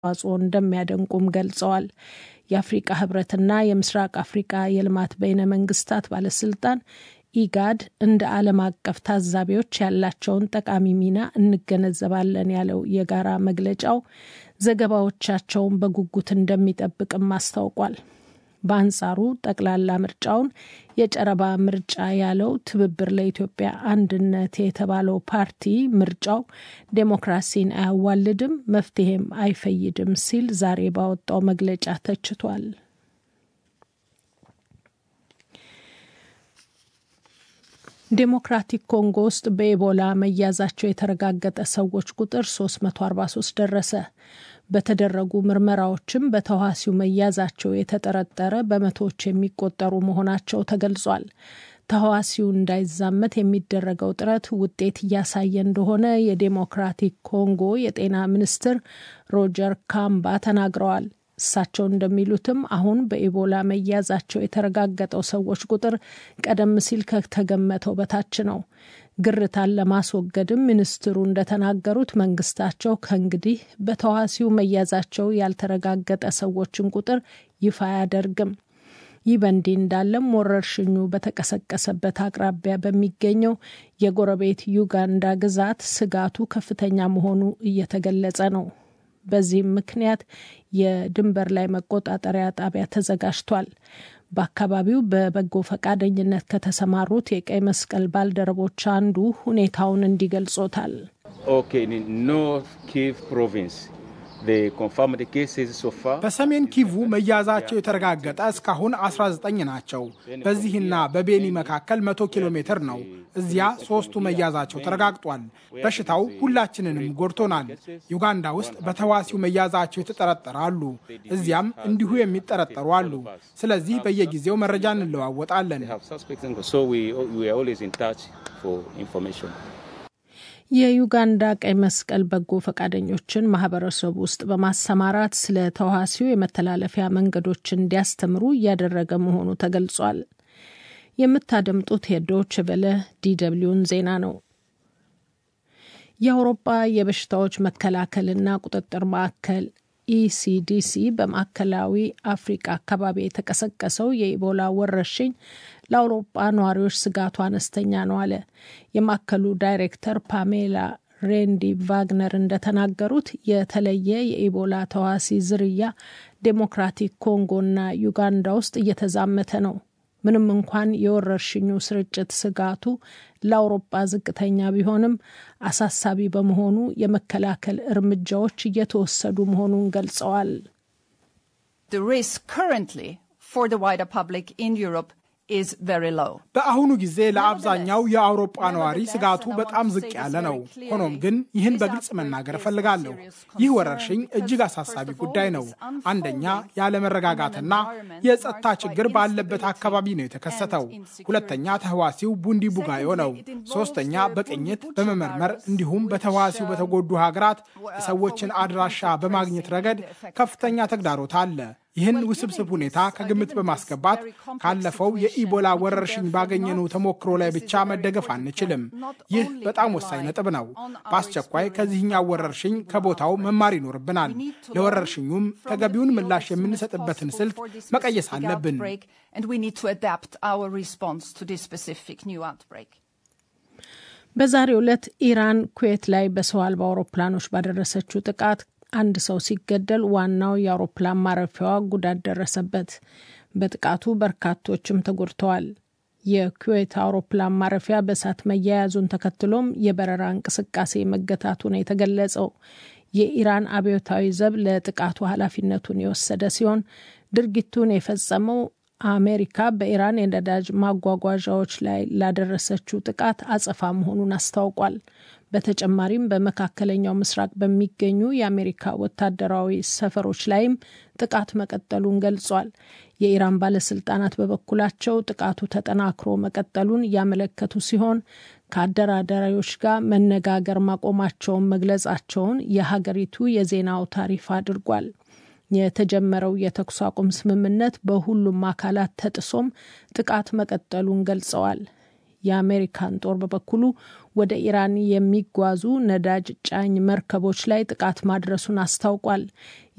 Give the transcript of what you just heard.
አስተዋጽኦ እንደሚያደንቁም ገልጸዋል። የአፍሪቃ ህብረትና የምስራቅ አፍሪቃ የልማት በይነ መንግስታት ባለስልጣን ኢጋድ እንደ ዓለም አቀፍ ታዛቢዎች ያላቸውን ጠቃሚ ሚና እንገነዘባለን ያለው የጋራ መግለጫው ዘገባዎቻቸውን በጉጉት እንደሚጠብቅም አስታውቋል። በአንጻሩ ጠቅላላ ምርጫውን የጨረባ ምርጫ ያለው ትብብር ለኢትዮጵያ አንድነት የተባለው ፓርቲ ምርጫው ዴሞክራሲን አያዋልድም፣ መፍትሄም አይፈይድም ሲል ዛሬ ባወጣው መግለጫ ተችቷል። ዴሞክራቲክ ኮንጎ ውስጥ በኢቦላ መያዛቸው የተረጋገጠ ሰዎች ቁጥር 343 ደረሰ። በተደረጉ ምርመራዎችም በተዋሲው መያዛቸው የተጠረጠረ በመቶዎች የሚቆጠሩ መሆናቸው ተገልጿል። ተህዋሲው እንዳይዛመት የሚደረገው ጥረት ውጤት እያሳየ እንደሆነ የዴሞክራቲክ ኮንጎ የጤና ሚኒስትር ሮጀር ካምባ ተናግረዋል። እሳቸው እንደሚሉትም አሁን በኢቦላ መያዛቸው የተረጋገጠው ሰዎች ቁጥር ቀደም ሲል ከተገመተው በታች ነው። ግርታን ለማስወገድም ሚኒስትሩ እንደተናገሩት መንግስታቸው ከእንግዲህ በተዋሲው መያዛቸው ያልተረጋገጠ ሰዎችን ቁጥር ይፋ አያደርግም። ይህ በእንዲህ እንዳለም ወረርሽኙ በተቀሰቀሰበት አቅራቢያ በሚገኘው የጎረቤት ዩጋንዳ ግዛት ስጋቱ ከፍተኛ መሆኑ እየተገለጸ ነው። በዚህም ምክንያት የድንበር ላይ መቆጣጠሪያ ጣቢያ ተዘጋጅቷል። በአካባቢው በበጎ ፈቃደኝነት ከተሰማሩት የቀይ መስቀል ባልደረቦች አንዱ ሁኔታውን እንዲገልጾታል። በሰሜን ኪቩ መያዛቸው የተረጋገጠ እስካሁን 19 ናቸው። በዚህና በቤኒ መካከል 100 ኪሎ ሜትር ነው። እዚያ ሶስቱ መያዛቸው ተረጋግጧል። በሽታው ሁላችንንም ጎድቶናል። ዩጋንዳ ውስጥ በተዋሲው መያዛቸው የተጠረጠረ አሉ። እዚያም እንዲሁ የሚጠረጠሩ አሉ። ስለዚህ በየጊዜው መረጃ እንለዋወጣለን። የዩጋንዳ ቀይ መስቀል በጎ ፈቃደኞችን ማህበረሰቡ ውስጥ በማሰማራት ስለ ተዋሲው የመተላለፊያ መንገዶች እንዲያስተምሩ እያደረገ መሆኑ ተገልጿል። የምታደምጡት የዶች ቨለ ዲደብሊውን ዜና ነው። የአውሮፓ የበሽታዎች መከላከልና ቁጥጥር ማዕከል ኢሲዲሲ በማዕከላዊ አፍሪቃ አካባቢ የተቀሰቀሰው የኢቦላ ወረርሽኝ ለአውሮፓ ነዋሪዎች ስጋቱ አነስተኛ ነው አለ። የማዕከሉ ዳይሬክተር ፓሜላ ሬንዲ ቫግነር እንደተናገሩት የተለየ የኢቦላ ተዋሲ ዝርያ ዴሞክራቲክ ኮንጎና ዩጋንዳ ውስጥ እየተዛመተ ነው። ምንም እንኳን የወረርሽኙ ስርጭት ስጋቱ ለአውሮፓ ዝቅተኛ ቢሆንም አሳሳቢ በመሆኑ የመከላከል እርምጃዎች እየተወሰዱ መሆኑን ገልጸዋል። በአሁኑ ጊዜ ለአብዛኛው የአውሮፓ ነዋሪ ስጋቱ በጣም ዝቅ ያለ ነው። ሆኖም ግን ይህን በግልጽ መናገር እፈልጋለሁ። ይህ ወረርሽኝ እጅግ አሳሳቢ ጉዳይ ነው። አንደኛ ያለመረጋጋትና የጸጥታ ችግር ባለበት አካባቢ ነው የተከሰተው። ሁለተኛ ተህዋሲው ቡንዲ ቡጋዮ ነው። ሶስተኛ በቅኝት በመመርመር እንዲሁም በተህዋሲው በተጎዱ ሀገራት የሰዎችን አድራሻ በማግኘት ረገድ ከፍተኛ ተግዳሮት አለ። ይህን ውስብስብ ሁኔታ ከግምት በማስገባት ካለፈው የኢቦላ ወረርሽኝ ባገኘነው ተሞክሮ ላይ ብቻ መደገፍ አንችልም። ይህ በጣም ወሳኝ ነጥብ ነው። በአስቸኳይ ከዚህኛው ወረርሽኝ ከቦታው መማር ይኖርብናል። ለወረርሽኙም ተገቢውን ምላሽ የምንሰጥበትን ስልት መቀየስ አለብን። በዛሬው ዕለት ኢራን ኩዌት ላይ በሰው አልባ አውሮፕላኖች ባደረሰችው ጥቃት አንድ ሰው ሲገደል ዋናው የአውሮፕላን ማረፊያዋ ጉዳት ደረሰበት። በጥቃቱ በርካቶችም ተጎድተዋል። የኩዌት አውሮፕላን ማረፊያ በእሳት መያያዙን ተከትሎም የበረራ እንቅስቃሴ መገታቱ ነው የተገለጸው። የኢራን አብዮታዊ ዘብ ለጥቃቱ ኃላፊነቱን የወሰደ ሲሆን ድርጊቱን የፈጸመው አሜሪካ በኢራን የነዳጅ ማጓጓዣዎች ላይ ላደረሰችው ጥቃት አጸፋ መሆኑን አስታውቋል። በተጨማሪም በመካከለኛው ምስራቅ በሚገኙ የአሜሪካ ወታደራዊ ሰፈሮች ላይም ጥቃት መቀጠሉን ገልጿል። የኢራን ባለስልጣናት በበኩላቸው ጥቃቱ ተጠናክሮ መቀጠሉን እያመለከቱ ሲሆን ከአደራዳሪዎች ጋር መነጋገር ማቆማቸውን መግለጻቸውን የሀገሪቱ የዜና አውታር ይፋ አድርጓል። የተጀመረው የተኩስ አቁም ስምምነት በሁሉም አካላት ተጥሶም ጥቃት መቀጠሉን ገልጸዋል። የአሜሪካን ጦር በበኩሉ ወደ ኢራን የሚጓዙ ነዳጅ ጫኝ መርከቦች ላይ ጥቃት ማድረሱን አስታውቋል።